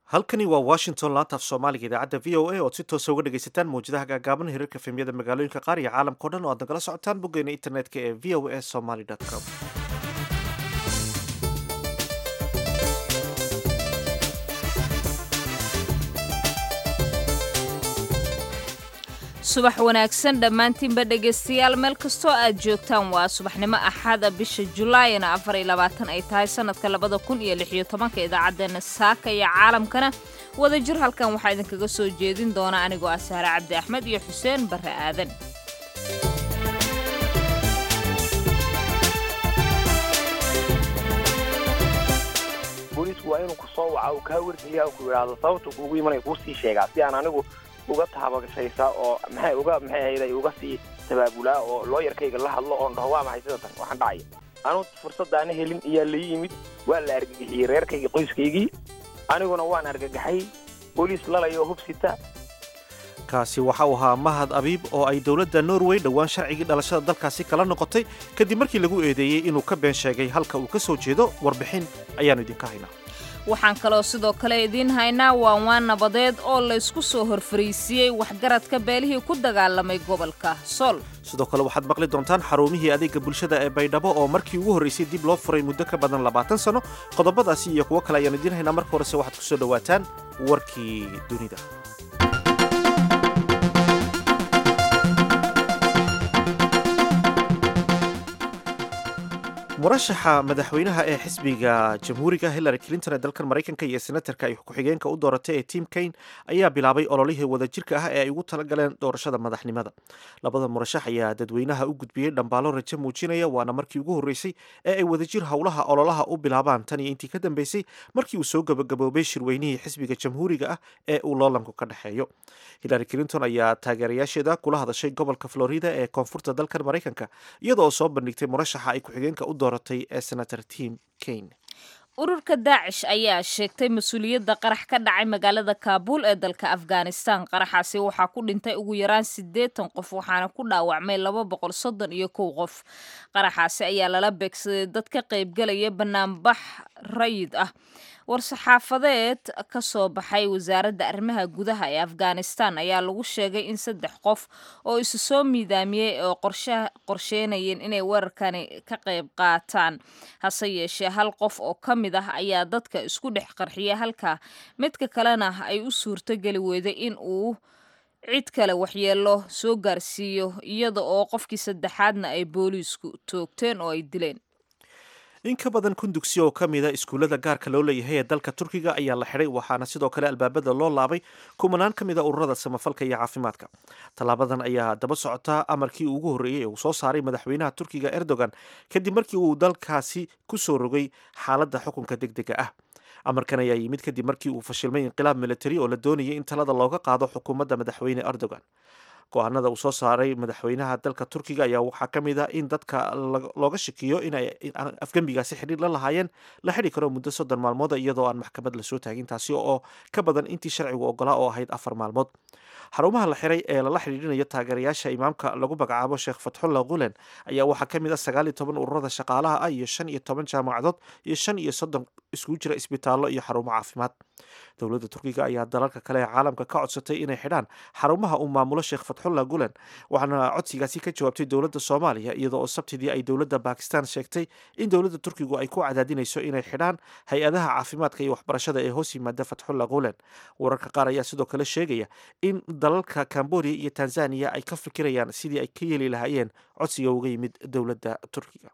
halkani waa washington laanta af soomaaliga idaacadda v o a ood si toosa uga dhegaysataan mawjadaha gaagaaban hirarka fehmyada magaalooyinka qaar iyo caalamka o dhan oo aad nagala socotaan boggeena internetka ee v o a somaly com subax wanaagsan dhammaantiinba dhegaystayaal meel kastoo aad joogtaan waa subaxnimo axada bisha julaayna afar iyo labaatan ay tahay sanadka labada kun iyo lix iyo tobanka idaacaddeenna saaka iyo caalamkana wadajir halkan waxaa idinkaga soo jeedin doona anigoo ah sahre cabdi axmed iyo xuseen barre aadan booliisku waa inuu ku soo waca uu kaa wargeliya ku yidhaahdo sababta kuugu imanaya kuu sii sheegaa si aan anigu uga taabagashaysaa oo maxay uga maxay hayday uga sii tabaabulaa oo looyarkayga la hadlo oon dhaho waa maxay sida tan waxaan dhacaya anu fursadaana helin ayaa la yimid waa la argagixiyey reerkaygii qoyskaygii aniguna waan argagaxay booliis lalaya oo hubsita kaasi waxa uu ahaa mahad abiib oo ay dowladda norway dhowaan sharcigii dhalashada dalkaasi kala noqotay kadib markii lagu eedeeyey inuu ka been sheegay halka uu ka soo jeedo warbixin ayaannu idinka haynaa waxaan kaloo sidoo kale idiin haynaa waanwaan nabadeed oo laysku soo horfariisiiyey waxgaradka beelihii ku dagaalamay gobolka sool sidoo kale waxaad maqli doontaan xarumihii adeega bulshada ee baydhabo oo markii ugu horraysay dib loo furay muddo ka badan labaatan sanno qodobadaasi iyo kuwo kale ayaan idiin haynaa marka horese waxaad ku soo dhowaataan warkii dunida murashaxa madaxweynaha ee xisbiga jamhuuriga hillary clinton ee dalkan maraykanka iyo senatarka ay ku-xigeenka u dooratay ee tim kaine ayaa bilaabay ololihii wadajirka ah ee ay ugu talagaleen doorashada madaxnimada labada murashax ayaa dadweynaha u gudbiyey dhambaalo rajo muujinaya waana markii ugu horreysay ee ay wadajir howlaha ololaha u bilaabaan tan iyo intii ka dambeysay markii uu soo gabagaboobay shirweynihii xisbiga jamhuuriga ah ee uu loolanku ka dhexeeyo hillary clinton ayaa taageerayaasheeda kula hadashay gobolka florida ee koonfurta dalkan maraykanka iyada oo soo bandhigtay murashaxa ay ku-xigeenka u dooratay ee senator tim kaine ururka daacish ayaa sheegtay mas-uuliyadda qarax ka dhacay magaalada kaabuul ee dalka afghanistan qaraxaasi waxaa ku dhintay ugu yaraan siddeetan qof waxaana ku dhaawacmay laba boqol soddon iyo kow qof qaraxaasi ayaa lala beegsaday dad ka qaybgalaya banaanbax rayid ah war-saxaafadeed ka soo baxay wasaaradda arrimaha gudaha ee afghanistan ayaa lagu sheegay in saddex qof oo isu soo miidaamiyey oo qorsheynayeen inay weerarkani ka qayb qaataan hase yeeshee hal qof oo ka mid ah ayaa dadka isku dhex qarxiya halka midka kalena ay u suurto geli weyday in uu cid kale waxyeelo soo gaarsiiyo iyada oo qofkii saddexaadna ay booliisku toogteen oo ay dileen in ka badan kun dugsi oo ka mida iskuullada gaarka loo leeyahay ee dalka turkiga ayaa la xidhay waxaana sidoo kale albaabada loo laabay kumanaan ka mida ururada samafalka iyo caafimaadka tallaabadan ayaa daba socotaa amarkii ugu horreeyey ee uu soo saaray madaxweynaha turkiga erdogan kadib markii uu dalkaasi ku soo rogay xaaladda xukunka deg dega ah amarkan ayaa yimid kadib markii uu fashilmay inqilaab militari oo la doonayay in talada looga qaado xukuumadda madaxweyne erdogan go-aanada uu soo saaray madaxweynaha dalka turkiga ayaa waxaa ka mid ah in dadka looga shakiyo inay afgembigaasi xidhiir la lahaayeen la xidhi karo muddo soddon maalmood iyadoo aan maxkamad lasoo taagin taasi oo ka badan intii sharcigu ogolaa oo ahayd afar maalmood xarumaha la xiray ee lala xidhiidhinayo taageerayaasha imaamka lagu magacaabo sheekh fatxullah gulen ayaa waxaa ka mid ah sagaal iyo toban ururada shaqaalaha ah iyo shan iyo toban jaamacadood iyo shan iyo soddon iskugu jira isbitaallo iyo xarumo caafimaad dowladda turkiga ayaa dalalka kale ee caalamka ka codsatay inay xidhaan xarumaha uu maamulo sheekh fatxullah gulen waxaana codsigaasi ka jawaabtay dowladda soomaaliya iyadoo oo sabtidii ay dowladda bakistan sheegtay in dowladda turkigu ay ku cadaadinayso inay xidhaan hay-adaha caafimaadka iyo waxbarashada ee hoos yimaada fatxullah gulen wararka qaar ayaa sidoo kale sheegaya in dalalka cambodia iyo tanzaniya ay ka fikirayaan sidii ay ka yeeli lahaayeen codsiga uga yimid dowladda turkiga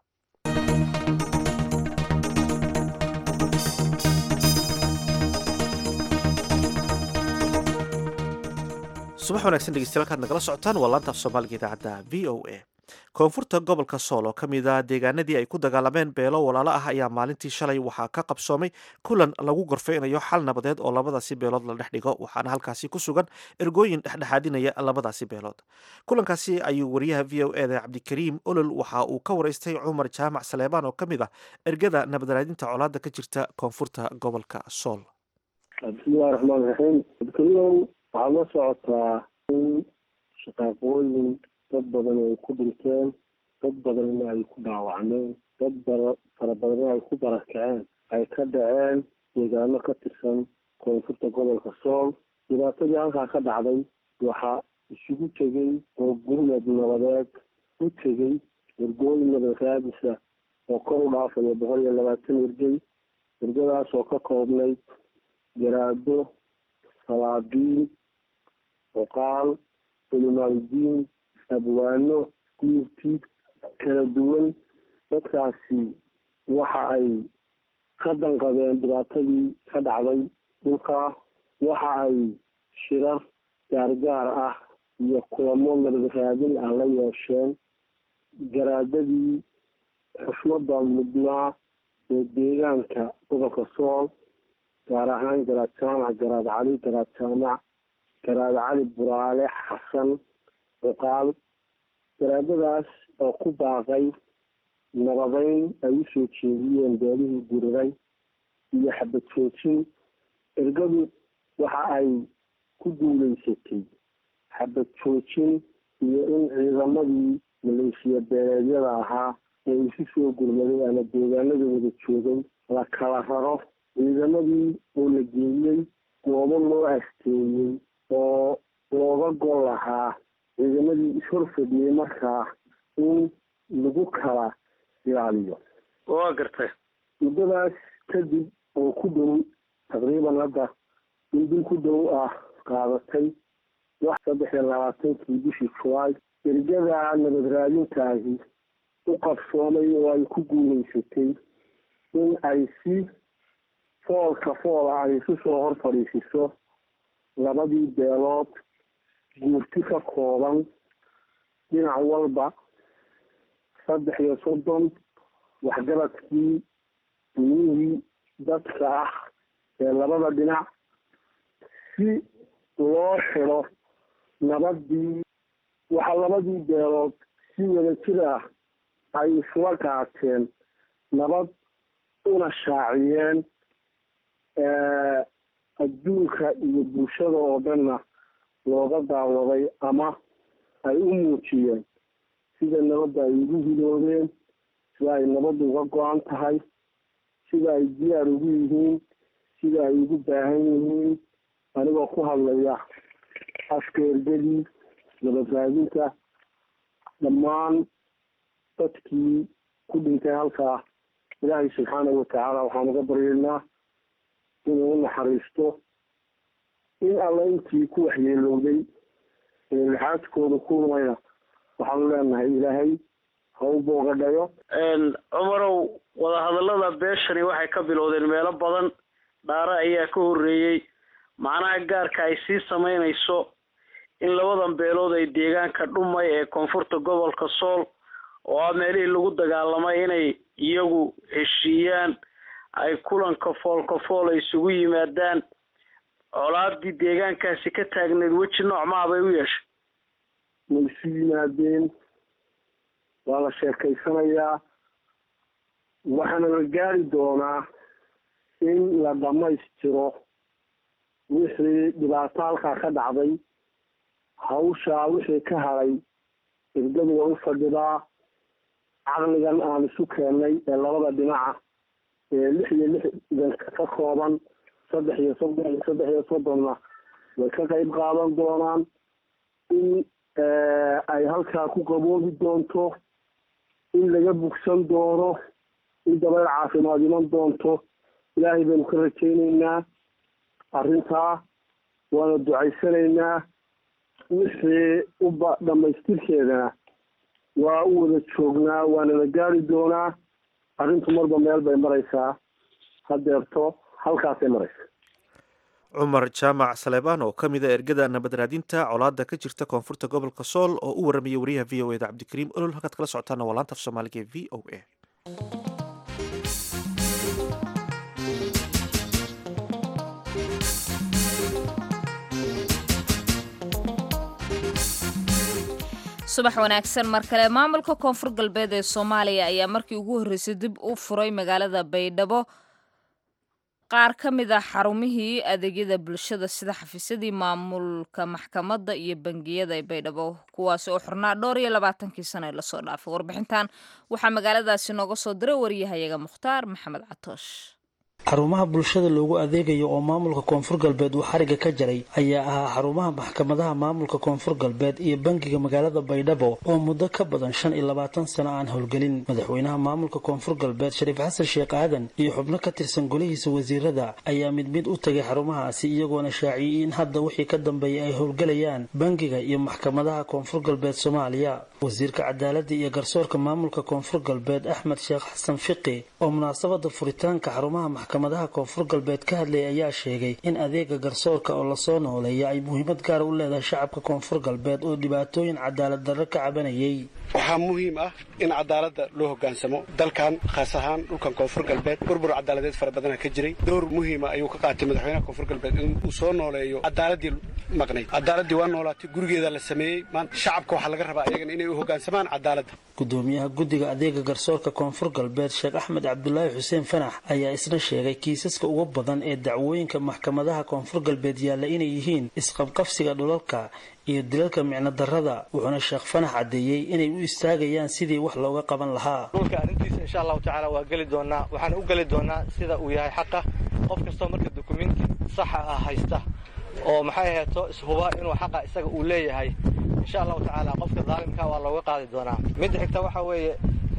subax wanagsan dhegeystayaal kaad nagala socotaan waa laanta af soomaaliga idaacadda v o a koonfurta gobolka sool oo ka mid a deegaanadii ay ku dagaalameen beelo walaalo ah ayaa maalintii shalay waxaa ka qabsoomay kulan lagu gorfeynayo xal nabadeed oo labadaasi beelood la dhex dhigo waxaana halkaasi ku sugan ergooyin dhexdhexaadinaya labadaasi beelood kulankaasi ayuu wariyaha v o e da cabdikariim olol waxa uu ka waraystay cumar jaamac saleebaan oo ka mid ah ergada nabadraadinta colaada ka jirta koonfurta gobolka sool bismillahi raxmaan raxiim abdikariimow waxaad la socotaa in shaqaaqooyin dad badan ay ku dhinteen dad badanna ay ku dhaawacmeen dad fara badanna ay ku barakaceen ay ka dhaceen deegaano ka tirsan koonfurta gobolka sool dhibaatadii halkaa ka dhacday waxaa isugu tegey oo gurmad nabadeed u tegey ergooyin nabad raadisa oo kor u dhaafaya boqol iyo labaatan ergey ergadaas oo ka koobnayd garaado salaabiin oqaal culimaaludiin abwaano guurti kala duwan dadkaasi waxa ay ka danqadeen dhibaatadii ka dhacday dhulkaa waxa ay shirar gaargaar ah iyo kulamo nabad raadin ah la yeesheen garaadadii xushmada mudnaa ee deegaanka gobolka sool gaar ahaan garaad jaamac garaad cali garaad jaamac garaad cali buraale xasan cuqaal garaadadaas oo ku baaqay nabadeyn ay usoo jeediyeen beelihii diriray iyo xabad joojin ergadu waxa ay ku guuleysatay xabad joojin iyo in ciidamadii maleeshiya beeleedyada ahaa ee isu soo gurmaday ama deegaanada wada joogay la kala raro ciidamadii oo la geeyey goobo loo asteeyey oo looga gol lahaa ciidamadii ishor fadhiyey markaa in lagu kala ilaaliyo waa gartay muddadaas kadib oo ku dhow taqriiban hadda in bil ku dhow ah qaadatay wax saddex iyo labaatankii bishii julaay ergada nabad raadintaahi u qabsoomay oo ay ku guuleysatay in ay si foolka fool ah ay isu soo hor fadhiisiso labadii beelood guurti ka kooban dhinac walba saddex iyo soddon waxgaradkii dunihii dadka ah ee labada dhinac si loo xidho nabadii waxaa labadii beelood si wada jir ah ay isla qaateen nabad una shaaciyeen adduunka iyo bulshada oo dhanna looga daawaday ama ay u muujiyeen sida nabadda ay ugu hiloobeen sida ay nabaddu uga go-an tahay sida ay diyaar ugu yihiin sida ay ugu baahan yihiin anigoo ku hadlaya afka ergadii nabad raadinta dhammaan dadkii ku dhintay halkaa ilaahay subxaanahu watacaala waxaan uga baryaynaa inuu u naxariisto in alla intii ku waxyeelowday ee lixaadkooda ku rumayna waxaanu leenahay ilaahay ha u boogadhayo cumarow wadahadallada beeshani waxay ka bilowdeen meelo badan dhaare ayaa ka horreeyey macnaha gaarka ay sii samaynayso in labadan beelood ay deegaanka dhumay ee koonfurta gobolka sool oo ah meelihii lagu dagaalamay inay iyagu heshiiyaan ay kulanka foolka fool ay isugu yimaadaan colaadii deegaankaasi ka taagneed weji nooc maa bay u yeeshay way isu yimaadeen waa la sheekaysanayaa waxaana la gaari doonaa in la dhammaystiro wixii dhibaato halkaa ka dhacday hawshaa wixii ka hadhay ergadu waa u fadhidaa caqligan aan isu keennay ee labada dhinaca ee lix iyo lixdanka ka kooban saddex iyo soddon iyo saddex iyo soddonna way ka qayb qaadan doonaan in ay halkaa ku qaboobi doonto in laga bugsan doono in dabayl caafimaad iman doonto ilaahay baynu ka rajaynaynaa arrintaa waana ducaysanaynaa wixii uba dhammaystirkeedana waa u wada joognaa waana la gaari doonaa arrintu marba meel bay maraysaa hadeerto halkaasay maraysa cumar jaamac saleebaan oo ka mid a ergada nabad raadinta colaada ka jirta koonfurta gobolka sool oo u warramaya wariyaha v o eda cabdikariim olol halkaad kala socotaana waa laanta af soomaaliga ee v o a subax wanaagsan mar kale maamulka koonfur galbeed ee soomaaliya ayaa markii ugu horreysay dib u furay magaalada baydhabo qaar ka mid a xarumihii adeegyada bulshada sida xafiisyadii maamulka maxkamadda iyo bangiyada ee baydhabo kuwaasi oo xurnaa dhowr iyo labaatankii sano ee lasoo dhaafay warbixintan waxaa magaaladaasi nooga soo diray wariyahayaga mukhtaar maxamed catoosh xarumaha bulshada loogu adeegayo oo maamulka koonfur galbeed uu xariga ka jaray ayaa ahaa xarumaha maxkamadaha maamulka koonfur galbeed iyo bangiga magaalada baydhabo oo muddo ka badan shan iyo labaatan sano aan howlgelin madaxweynaha maamulka koonfur galbeed shariif xasan sheekh aadan iyo xubno ka tirsan golihiisa wasiirada ayaa mid mid u tagay xarumahaasi iyagoona shaaciyey in hadda wixii ka dambeeyay ay howlgelayaan bangiga iyo maxkamadaha koonfur galbeed soomaaliya wasiirka cadaaladda iyo garsoorka maamulka koonfur galbeed axmed sheekh xasan fiqi oo munaasabada furitaanka xarumaha maxkamadaha koonfur galbeed ka hadlayay ayaa sheegay in adeega garsoorka oo lasoo nooleeya ay muhiimad gaara u leedahay shacabka koonfur galbeed oo dhibaatooyin cadaalad darro ka cabanayay waxaa muhiim ah in cadaaladda loo hogaansamo dalkan khaas ahaan dhulkan koonfur galbeed burbur cadaaladeed fara badana ka jiray door muhiima ayuu ka qaatay madaxweynaha koonfur galbeed in uu soo nooleeyo cadaaladii maqnayd cadaaladii waa noolaatay gurigeeda la sameeyey maanta shacabka waxaa laga rabaa iyagana inay u hogaansamaan cadaaladda gudoomiyaha guddiga adeega garsoorka koonfur galbeed sheekh axmed cabdulaahi xuseen fanax ayaa isna sheegay kiisaska ugu badan ee dacwooyinka maxkamadaha koonfur galbeed yaalla inay yihiin isqabqabsiga dhulalka iyo dilalka micno darrada wuxuuna sheekh fanax caddeeyey inay u istaagayaan sidii wax looga qaban lahaa dhulka arrintiisa insha allahu tacaala waa geli doonaa waxaan u geli doonaa sida uu yahay xaqa qof kastoo marka dukumenti saxa ah haysta oo maxay aheeto ishuba inuu xaqa isaga uu leeyahay insha allahu tacaala qofka daalimka waa looga qaadi doonaa midda xigta waxaa weeye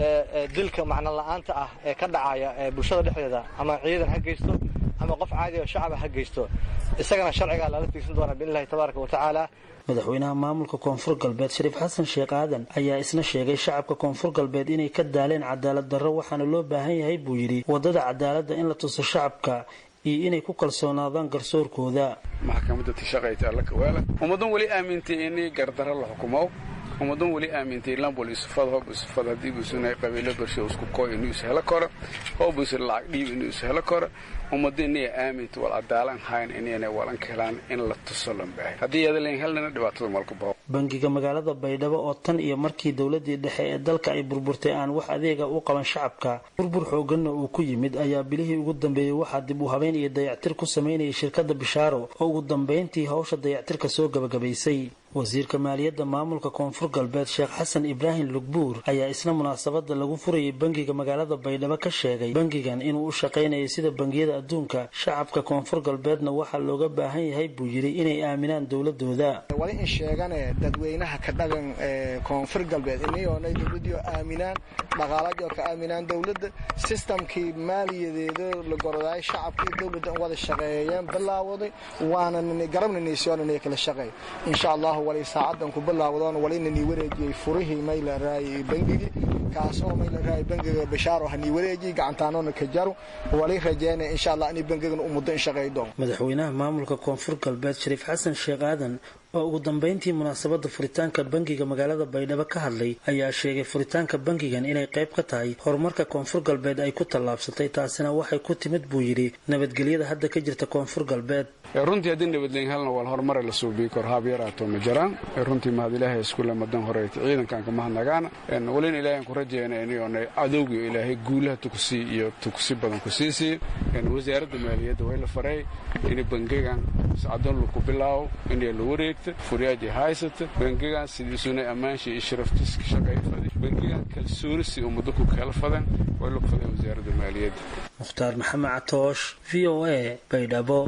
dilka macno la-aanta ah ee ka dhacaya bulshada dhexdeeda ama ciidan ha geysto ama qof caadi oo shacaba ha geysto isagana sharcigaa lala tiigsan doonaa biidnillahi tabaaraka wa tacaala madaxweynaha maamulka koonfur galbeed shariif xasan sheekh aadan ayaa isna sheegay shacabka koonfur galbeed inay ka daaleen cadaalad darro waxaana loo baahan yahay buu yidhi waddada cadaaladda in la tuso shacabka iyo inay ku kalsoonaadaan garsoorkooda maxkamadda tashaqayta alla kawaala ummadan weli aamintay inay gardarro la xukumo ummadan weli aamintay lambol isufad hoob isufad haddii buusunay qabiilo bersho isku kooy inuu is helo karo hoob isu lacag dhiib inuu is helo karo ummadda inay aaminta wal cadaalan hayn inayna walan helaan in la tuso lan baahay haddii yadalan helnana dhibaatada malka bao bangiga magaalada baydhabo oo tan iyo markii dowladii dhexe ee dalka ay burburtay aan wax adeega u qaban shacabka burbur xooganna uu ku yimid ayaa bilihii ugu dambeeyey waxaa dib u habeyn iyo dayactir ku samaynayay shirkadda bishaaro oo ugu dambayntii hawsha dayactirka soo gabagabaysay wasiirka maaliyadda maamulka koonfur galbeed sheekh xasan ibraahim lugbuur ayaa isna munaasabada lagu furayay bangiga magaalada baydhabo ka sheegay bangigan inuu u shaqaynayo sida bangiyada adduunka shacabka koonfur galbeedna waxaa looga baahan yahay buu yidhi inay aaminaan dowladooda wali in sheegane dadweynaha ka dhagan koonfur galbeed inayoonay dowladii aaminaan dhaqaaladio ka aaminaan dowladda sistamkii maaliyadeeda la gorodaay shacabkii dowladda in wada shaqeeyeen bilaawaday waana garabnanaysoonanay kala shaqeey insha allah wali saacadan ku bilaawdoon walina nii wareejiyey furihii mayla raayay bangigii kaasoo mayla raayay bangiga bashaaro ha nii wareejiyey gacantaanoona ka jaru wali rajeynaya insha allah inay bangigan u muddo in shaqeey doon madaxweynaha maamulka koonfur galbeed shariif xasan sheekh aadan oo ugu dambayntii munaasabada furitaanka bangiga magaalada baydhabo ka hadlay ayaa sheegay furitaanka bangigan inay qayb ka tahay horumarka koonfur galbeed ay ku tallaabsatay taasina waxay ku timid buu yidhi nabadgelyada hadda ka jirta koonfur galbeed runtii haddii nabadleen helna wal horumare la suubiyi kor haab yaraato ma jiraan runtii mahad ilaahay iskule madan horeyta ciidankan ka mahadnagaana welina ilaahay ku rajayna inayoona cadowgii ilaahay guulaha tukusii iyo tukusi badan ku sii siiyo wasaaradda maaliyadda way la faray in bangigan sacdoon laku bilaawo inay la wareegta furyaajay haysata bangigan sidiisuna ammaanshi iyo sharaftiska shaqayfada bangigan kalsoonisi ummado ku kala fadan way lagu faday wasaaradda maaliyadda mukhtaar maxamed catoosh v o a baydhabo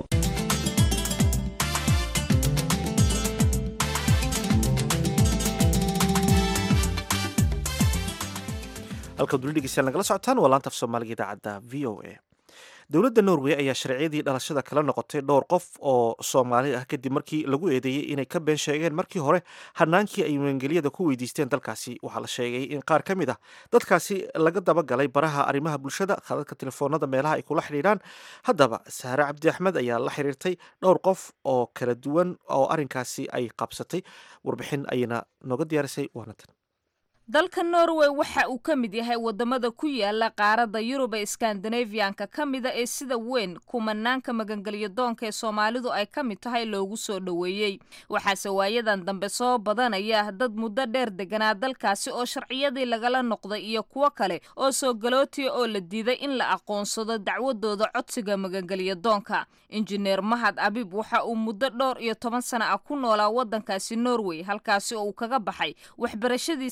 halkaad weli dhegeystaan nagala socotaan waa laanta af soomaaliga idaacadda v o a dowladda norway ayaa sharciyadii dhalashada kala noqotay dhowr qof oo soomaali ah kadib markii lagu eedeeyey inay ka been sheegeen markii hore hanaankii ay maangeliyada ku weydiisteen dalkaasi waxaa la sheegay in qaar ka mid ah dadkaasi laga dabagalay baraha arrimaha bulshada khadadka telefoonada meelaha ay kula xidhiidhaan haddaba saare cabdi axmed ayaa la xiriirtay dhowr qof oo kala duwan oo arrinkaasi ay qabsatay warbixin ayayna nooga diyaarisay waanatan dalka norway waxa uu ka mid yahay wadamada ku yaala qaaradda yurub ee skandinafiyanka ka mida ee sida weyn kumanaanka magangelyo doonka ee soomaalidu ay ka mid tahay loogu soo dhoweeyey waxaase waayadan dambe soo badanaya dad muddo dheer deganaa dalkaasi oo sharciyadii lagala noqday iyo kuwo kale oo soo galootiya oo la diiday in la aqoonsado dacwadooda codsiga magangelyo doonka injineer mahad abib waxa uu muddo dhowr iyo toban sana ah ku noolaa wadankaasi norway halkaasi oo uu kaga baxay waxbarashadiisa ilaa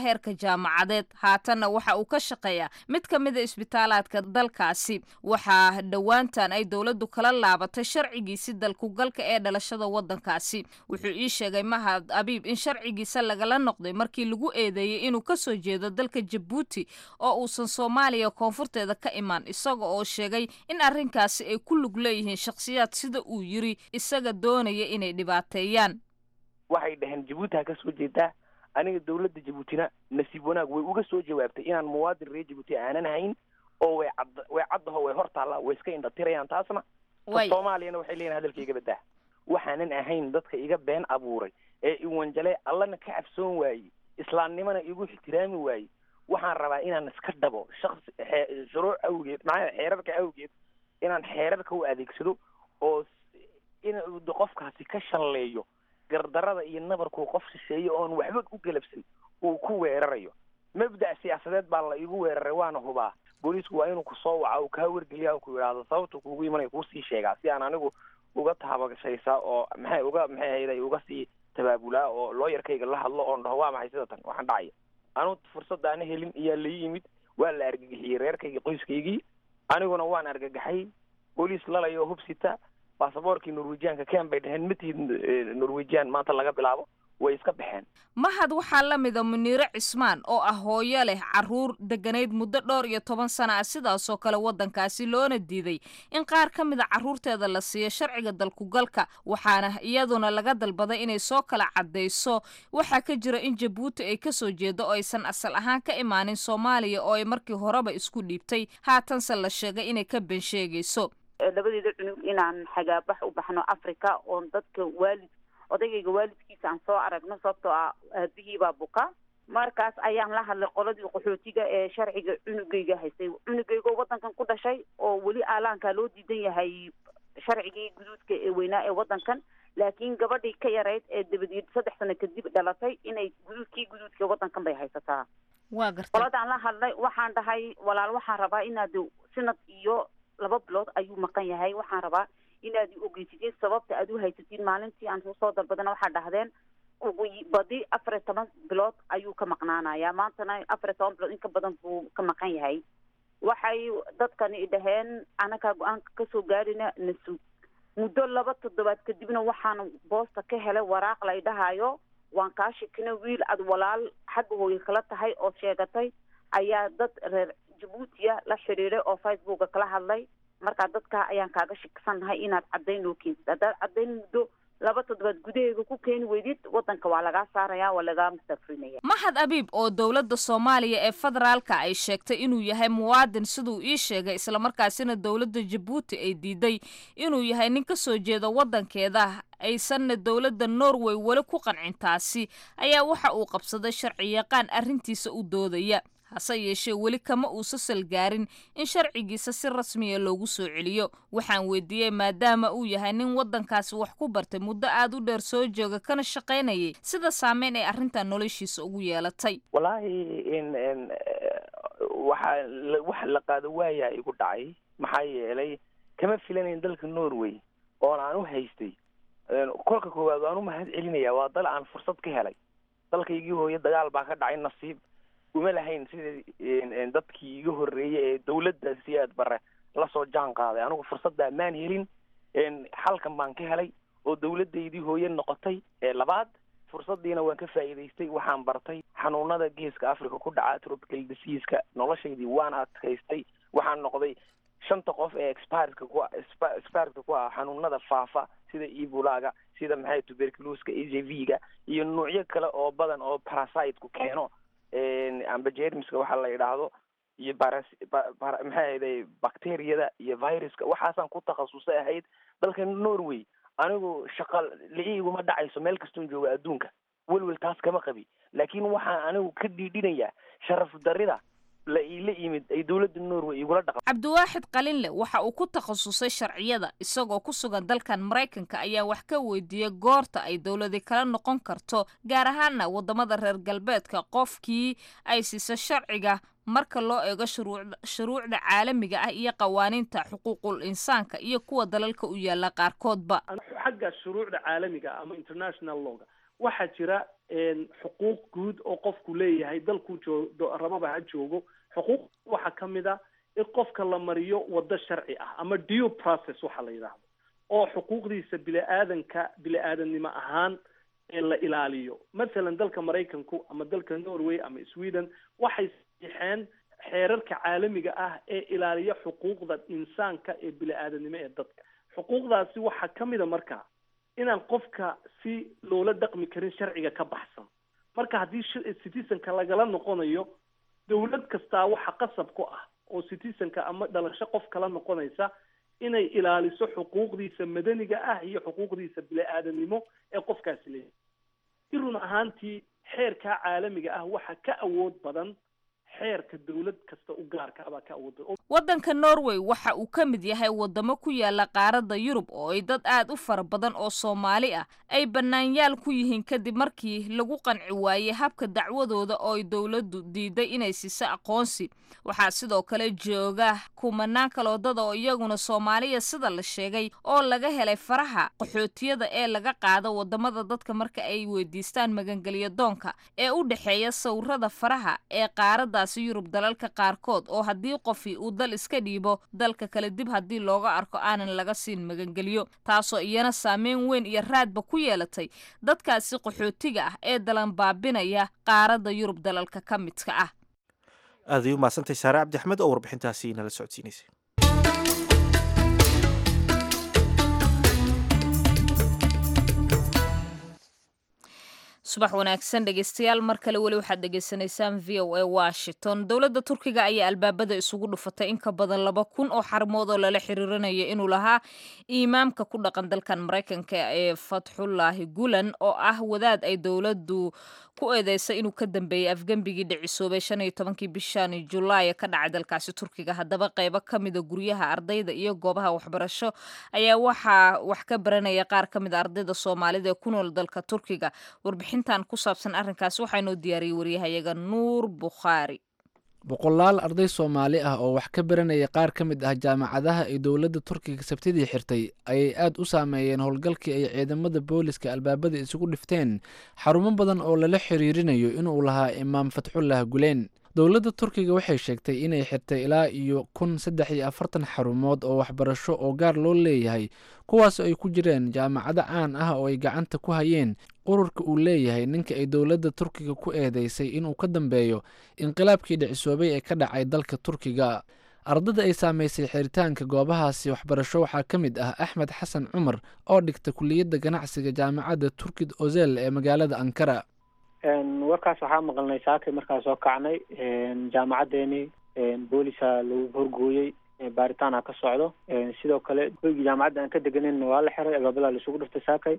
heerka jaamacadeed haatanna waxa uu ka shaqeeyaa mid ka mida isbitaalaadka dalkaasi waxaa dhowaantan ay dowladdu kala laabatay sharcigiisi dalkugalka ee dhalashada waddankaasi wuxuu ii sheegay mahad abiib in sharcigiisa lagala noqday markii lagu eedeeyey inuu ka soo jeedo dalka jabuuti oo uusan soomaaliya koonfurteeda ka imaan isaga oo sheegay in arrinkaasi ay ku lug leeyihiin shakhsiyaad sida uu yiri isaga doonaya inay dhibaateeyaan waxay dhaheen jabuuti ha ka soo jeedaa aniga dawladda jabuutina nasiib wanaag way uga soo jawaabtay inaan muwaadin reer jabuuti aanan hayn oo way cad way caddaho way hor taallaa way iska indhatirayaan taasna Way. soomaaliyana waxay leeyihin hadalka iga badaa waxaanan ahayn dadka iga been abuuray ee iwanjale allana ka cabsoon waayey islaamnimana igu ixtiraami waayey waxaan rabaa inaan iska dhabo shaksi xee- shuruuc awgeed maxaa xeerarka awgeed inaan xeerarka u adeegsado oo s- in uu de qofkaasi ka shalleeyo gardarada iyo nabarkuu qof shisheeye oon waxba u galabsan uu ku weerarayo mabda' siyaasadeed baa la igu weeraray waana hubaa booliisku waa inuu kusoo waca uu kaa wargeliya uu ku yidhaahdo sababta kuugu imanaya kuusii sheegaa si aan anigu uga taabagashaysaa oo maxay uga maxay hayday uga sii tabaabulaa oo looyarkayga la hadlo oon dhaho waa maxay sida tan waxaan dhacaya anu fursada ana helin iyaa la yimid waa la argagixiyey reerkayga qoyskaygii aniguna waan argagaxay booliis lalaya oo hubsita baasaboorkii norwejianka ken bay dhaheen matihid norwejian maanta laga bilaabo way iska baxeen mahad waxaa la mida muniire cismaan oo ah hooyo leh caruur degganayd muddo dhowr iyo toban sana ah sidaasoo kale waddankaasi loona diiday in qaar ka mida carruurteeda la siiyo sharciga dalkugalka waxaana iyaduna laga dalbaday inay soo kala caddayso waxaa ka jira in jabuuti ay ka soo jeedo oo aysan asal ahaan ka imaanin soomaaliya oo ay markii horeba isku dhiibtay haatanse la sheegay inay ka been sheegayso labadeeda cunug inaan xagaabax u baxno africa oon dadka waalid odaygayga waalidkiisa aan soo aragno sababtoo ah aabihii baa buka markaas ayaan la hadlay qoladii qaxootiga ee sharciga cunugayga haystay cunugayga oo waddankan ku dhashay oo weli aalaankaa loo diidan yahay sharcigii guduudka ee weynaa ee waddankan laakiin gabadhii ka yarayd ee dabadeed saddex sano kadib dhalatay inay guduudkii guduudka ee waddankan bay haysataa waa gartay qoladaan la hadlay waxaan dhahay walaal waxaan rabaa inaad sanad iyo laba bilood ayuu maqan yahay waxaan rabaa inaad i ogeysitiin sababta aad u haysatiin maalintii aan soo dalbadana waxaa dhahdeen ugu badi afar iyo toban bilood ayuu ka maqnaanayaa maantana afar iyo toban bilood in ka badan buu ka maqan yahay waxay dadkani dhaheen anakaa go-aanka kasoo gaarina nasug muddo laba toddobaad kadibna waxaan boosta ka helay waraaq la idhahayo waan kaa shikina wiil aad walaal xagga hooye kala tahay oo sheegatay ayaa dad reer jabuutiya la xidhiiday oo facebooka kala hadlay markaa dadkaa ayaan kaaga shiksannahay inaad caddayn noo keentid haddaad caddayn muddo laba toddobaad gudaheega ku keeni weydid waddanka waa lagaa saaraya waa lagaa mustafrinaya mahad abiib oo dowladda soomaaliya ee federaalka ay sheegtay inuu yahay muwaadin siduu ii sheegay islamarkaasina dowladda jabuuti ay diiday inuu yahay nin ka soo jeeda waddankeeda aysanna dowladda norway weli ku qancin taasi ayaa waxa uu qabsaday sharci yaqaan arrintiisa u doodaya hase yeeshee weli kama uusa salgaarin in sharcigiisa si rasmiya loogu soo celiyo waxaan weydiiyey maadaama uu yahay nin waddankaasi wax ku bartay muddo aad u dheer soo jooga kana shaqaynayay sida saameyn ay arrintan noloshiisa ugu yeelatay wallaahi in in waxaa la- waxa la qaado waayaa igu dhacay maxaa yeelay kama filanayn dalka norway oon aan u haystay kolka koowaad waan u mahad celinaya waa dal aan fursad ka helay dalkaygii hooyo dagaal baa ka dhacay nasiib uma lahayn sida dadkii iga horreeyey ee dawladda si aad bare lasoo jaan qaaday anigu fursaddaa maan helin halkan baan ka helay oo dawladdaydii hooye noqotay ee labaad fursadiina waan ka faa'iidaystay waxaan bartay xanuunada geeska africa ku dhaca tropical diseaska noloshaydii waan adkaystay waxaan noqday shanta qof ee expireska ku expireska ku ah xanuunada faafa sida ebolaga sida maxay tuberculoska h i v ga iyo nuucyo kale oo badan oo parasiteku keeno amba jermiska waxa la yidhaahdo iyo baras maxay ahayday bacteriyada iyo viruska waxaasaan ku takhasusay ahayd dalka norway anigu shaqa la-iiguma dhacayso meel kastoon jooga adduunka welwel taas kama qabi laakiin waxaan anigu ka dhiidhinaya sharaf darida la iila yimid ay dowladda norway igula dhaqan cabdiwaaxid qalinle waxa uu ku takhasusay sharciyada isagoo ku sugan dalkan maraykanka ayaa wax ka weydiiyey goorta ay dowladi kala noqon karto gaar ahaana waddamada reer galbeedka qofkii ay siisa sharciga marka loo eego shuruucda shuruucda caalamiga ah iyo qawaaniinta xuquuqul insaanka iyo kuwa dalalka u yaala qaarkoodba xagga shuruucda caalamiga ama international lawga waxaa jira xuquuq guud oo qofku leeyahay dalkuu joo rababa ha joogo xuquuq waxaa ka mid a in qofka la mariyo waddo sharci ah ama due process waxa la yidhaahdo oo xuquuqdiisa bili-aadanka bili-aadannimo ahaan la ilaaliyo mathalan dalka maraykanku ama dalka norway ama sweden waxay saxiixeen xeerarka caalamiga ah ee ilaaliya xuquuqda insaanka ee bili-aadannimo ee dadka xuquuqdaasi waxaa ka mid a marka inaan qofka si loola dhaqmi karin sharciga ka baxsan marka haddii citizenka lagala noqonayo dawlad kastaa waxa qasab ku ah oo citizenka ama dhalasho qof kala noqonaysa inay ilaaliso xuquuqdiisa madaniga ah iyo xuquuqdiisa bili-aadamnimo ee qofkaasi leeyahay si run ahaantii xeerkaa caalamiga ah waxaa ka awood badan xeerka dawlad kasta u gaarka abaa ka awood badan waddanka norway waxa uu ka mid yahay waddamo ku yaala qaaradda yurub oo ay dad aad u fara badan oo soomaali ah ay bannaanyaal ku yihiin kadib markii lagu qanci waayey habka dacwadooda oo ay dowladdu diiday inay siiso aqoonsi waxaa sidoo kale jooga kumanaan kaloodada oo iyaguna soomaaliya sida la sheegay oo laga helay faraha qaxootiyada ee laga qaado waddamada dadka marka ay weydiistaan magangelyo doonka ee u dhexeeya sawirada faraha ee qaaraddaasi yurub dalalka qaarkood oo haddii qofi uu dal iska dhiibo dalka kale dib haddii looga arko aanan laga siin magangelyo taasoo iyana saameyn weyn iyo raadba ku yeelatay dadkaasi qaxootiga ah ee dalan baabinaya qaaradda yurub dalalka ka midka ah aaday u mahadsantay saare cabdi axmed oo warbixintaasi nala socodsiinaysay subax wanaagsan dhegeystayaal mar kale weli waxaad dhegeysanaysaan v o a washington dowladda turkiga ayaa albaabada isugu dhufatay in ka badan laba kun oo xarmood oo lala xiriirinayo inuu lahaa imaamka ku dhaqan dalkan maraykanka ee fatxullaahi gulan oo ah wadaad ay dowladdu ku eedeysay inuu ka dambeeyey afgembigii dhicisoobay shan iyo tobankii bishan julaay ka dhacay dalkaasi turkiga haddaba qeybo ka mida guryaha ardayda iyo goobaha waxbarasho ayaa waxaa wax ka baranaya qaar ka mida ardayda soomaalida ee ku nool dalka turkiga warbixintan ku saabsan arrinkaas waxaa inoo diyaariyey waryahayaga nuur bukhaari boqolaal arday soomaali ah oo wax ka baranaya qaar ka mid ah jaamacadaha ay dowladda turkiga sabtidii xirtay ayay aad u saameeyeen howlgalkii ay ciidamada booliska albaabada isugu dhifteen xarumo badan oo lala xiriirinayo inuu lahaa imaam fatxullah guleen dowladda turkiga waxay sheegtay inay xirtay ilaa iyo kun saddex iyo afartan xarumood oo waxbarasho oo gaar loo leeyahay kuwaas ay ku jireen jaamacado caan ah oo ay gacanta ku hayeen ururka uu leeyahay ninka ay dowladda turkiga ku eedeysay inuu ka dambeeyo inqilaabkii dhicisoobay ee ka dhacay dalka turkiga ardada ay saamaysay xiritaanka goobahaasi waxbarasho waxaa ka mid ah axmed xasan cumar oo dhigta kuliyadda ganacsiga jaamacadda turkid ozel ee magaalada ankara warkaas waxaa maqalnay saakay markaa soo kacnay jaamacaddeenii boolisa lagu horgooyey baaritaana ka socdo sidoo kale hoygii jaamacadda aan ka deganin waa la xiray albaabada laisugu dhiftay saakay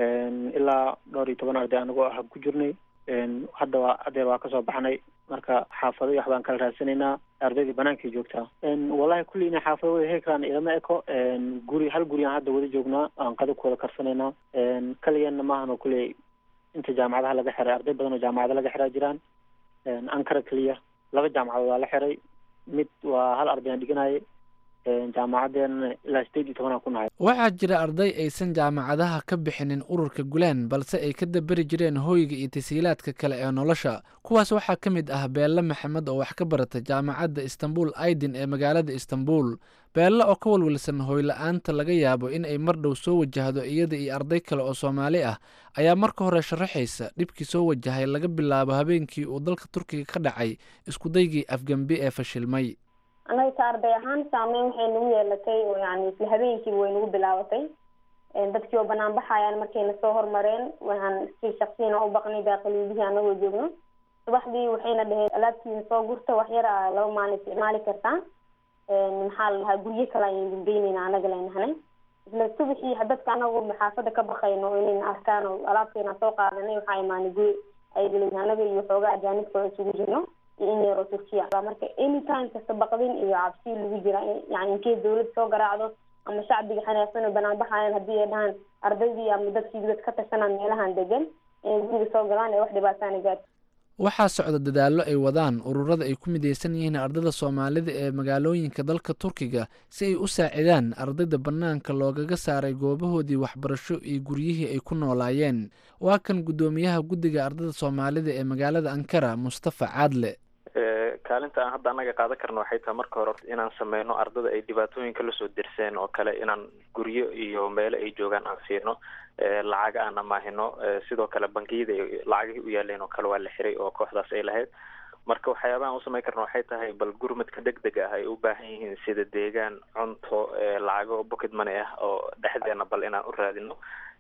ilaa dhowr iyo toban arday anagoo ah ku jirnay hadda waa adeer waa kasoo baxnay marka xaafado iyo waxbaan kala raadsanaynaa ardaydii banaankay joogtaa wallahi kulli inay xaafado wada heli karaan ilama eko guri hal guriyaan hadda wada joognaa aan qada ku wada karsanaynaa kaligeenna maahan oo kuley inta jaamacadaha laga xiray arday badan oo jaamacada laga xiraa jiraan ankara keliya laba jaamacadood waa la xiray mid waa hal arday aan dhiganayay jaamacadeena ilaa sideed iyo tobanaan ku nahay waxaa jira arday aysan jaamacadaha ka bixinin ururka gulaan balse ay ka daberi jireen hooyga iyo tasiilaadka kale ee nolosha kuwaas waxaa ka mid ah beelle maxamed oo wax ka barata jaamacadda istanbul aidin ee magaalada istanbul beelle oo ka walwalsan hooyla-aanta laga yaabo in ay mar dhow soo wajahdo iyada iyo arday kale oo soomaali ah ayaa marka hore sharaxaysa dhibkii soo wajahay laga bilaabo habeenkii uu dalka turkiga ka dhacay iskudaygii afgembi ee fashilmay anaga ka arday ahaan saameyn waxay nagu yeelatay oo yani isla habeenkiiba way nagu bilaabatay dadkii oo banaan baxayaan markayna soo hormareen waxaan si shaksiyana u baqnay daaqiliyadihii anagoo joogno subaxdii waxayna dhaheen alaabtiina soo gurta wax yar a laba maalin isticmaali kartaa maxaa la dhahaa guryo kale ayaan geynayna anaga laynahanay isla subaxii dadka anagoo xaafada ka baqayno inayna arkaan oo alaabteena soo qaadanay waxaa imaanay guri ayleyn anaga iyo xoogaa ajaanibka isugu jirno iyo in yaroo turkiya marka anytime kasta baqdin iyo cabsi lagu jira yani inkee dawlad soo garaacdo ama shacbiga xanaaqsan oo banaan baxayan haddii ay dhahaan ardaydii ama dadkii dad ka tashanaa meelahan degan inay guriga soo galaan ee wax dhibaataana gaarto waxaa socda dadaallo ay wadaan ururada ay ku midaysan yihiin ardayda soomaalida ee magaalooyinka dalka turkiga si ay u saacidaan ardayda bannaanka loogaga saaray goobahoodii waxbarasho iyo guryihii ay ku noolaayeen waa kan guddoomiyaha guddiga ardayda soomaalida ee magaalada ankara mustafa caadle kaalinta aan hadda annaga qaadan karno waxay tahay marka hore inaan sameyno ardada ay dhibaatooyinka lasoo dirseen oo kale inaan guryo iyo meelo ay joogaan aan siino lacaga aan amaahino sidoo kale bangiyada lacagihii u yaaleen oo kale waa la xiray oo kooxdaas ay lahayd marka waxyaabahan usameyn karna waxay tahay bal gurmadka deg deg ah ay u baahan yihiin sida deegaan cunto lacago bucket money ah oo dhexdeena bal inaan u raadino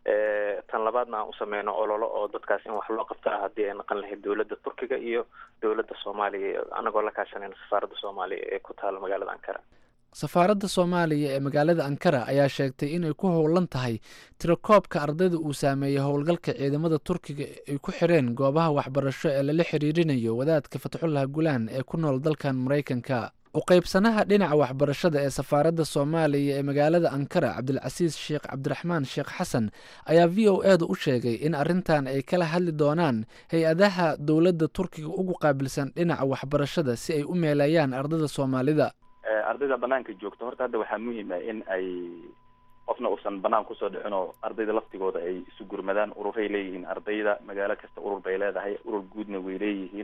tan labaadna aan usameyno ololo oo dadkaas in wax loo qabto ah haddii ay naqan lahayd dowladda turkiga iyo dowladda soomaaliya anagoo la kaashanayna safaaradda soomaaliya ee ku taala magaalada ankara safaaradda soomaaliya ee magaalada ankara ayaa sheegtay inay ku howlan tahay tirakoobka ardayda uu saameeyey howlgalka ciidamada turkiga ay ku xireen goobaha waxbarasho ee lala xiriirinayo wadaadka fatxullah gulaan ee ku nool dalkan maraykanka uqaybsanaha dhinaca waxbarashada ee safaaradda soomaaliya ee magaalada ankara cabdilcasiis sheekh cabdiraxmaan sheekh xasan ayaa v o e da u sheegay in arrintan ay kala hadli doonaan hay-adaha dowladda turkiga ugu qaabilsan dhinaca waxbarashada si ay u meeleeyaan ardayda soomaalida ardayda banaanka joogta horta hadda waxaa muhiim ah in ay qofna uusan banaan kusoo dhicin oo ardayda laftigooda ay isu gurmadaan ururay leeyihiin ardayda magaalo kasta urur bay leedahay urur guudna way leeyihiin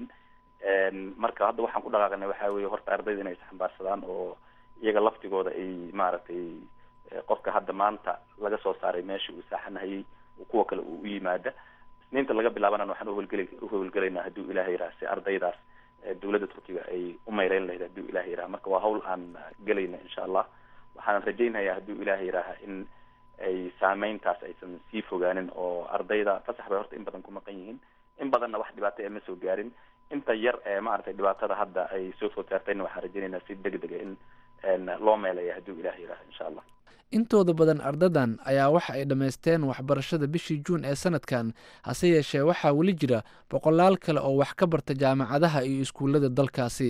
marka hadda waxaan ku dhaqaaqnay waxaa weeye horta ardayda inay isxambaarsadaan oo iyaga laftigooda ay maaragtay qofka hadda maanta laga soo saaray meesha uu saaxanahayay kuwa kale uu u yimaada isniinta laga bilaabana waxaan uhawlgeli uhawlgelaynaa hadduu ilaah yiraha si ardaydaas dowladda turkiga ay u mayreyn lahayd hadduu ilaah yiraha marka waa hawl aan gelayna insha allah waxaan rajaynayaa hadduu ilaah yiraha in ay saameyntaas aysan sii fogaanin oo ardayda fasax bay horta in badan ku maqan yihiin in badanna wax dhibaato ee ma soo gaarin inta yar ee maaragtay dhibaatada hadda ay soo food saartayna waxaan rajaynaynaa si deg dega in loo meelaya hadduu ilaah yiraha insha allah intooda badan ardadan ayaa waxa ay dhammaysteen waxbarashada bishii juun ee sanadkan hase yeeshee waxaa weli jira boqolaal kale oo wax ka barta jaamacadaha iyo iskuullada dalkaasi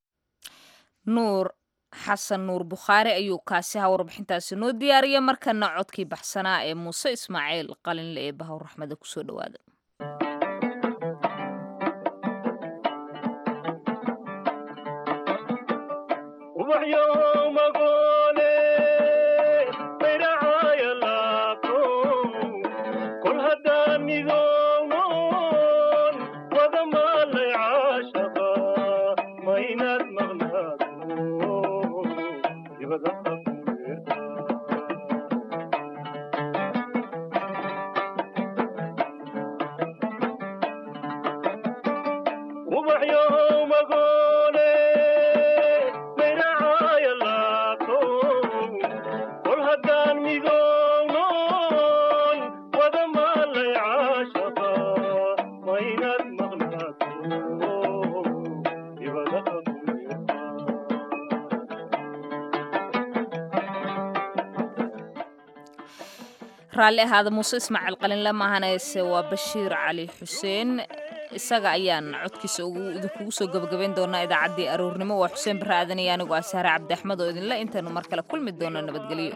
nuur xasan nuur bukhaari ayuu kaasi ha warbixintaasi noo diyaariya markana codkii baxsanaa ee muuse ismaaciil qalinle ee bahawr raxmada kusoo dhawaada raalli ahaada muuse ismaaciil qalinle maahanayse waa bashiir cali xuseen isaga ayaan codkiisa idinkugu soo gabagabayn doonaa idaacaddii aroornimo waa xuseen barre aadan iyo anigoo ah sahre cabdi axmed oo idinle intaynu mar kale kulmi doono nabadgelyo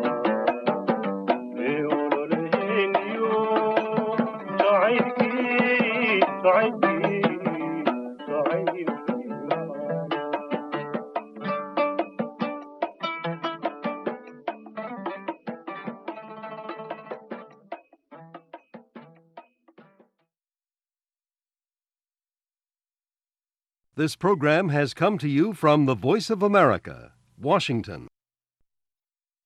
Thank you. This program has come to you from the Voice of America, Washington.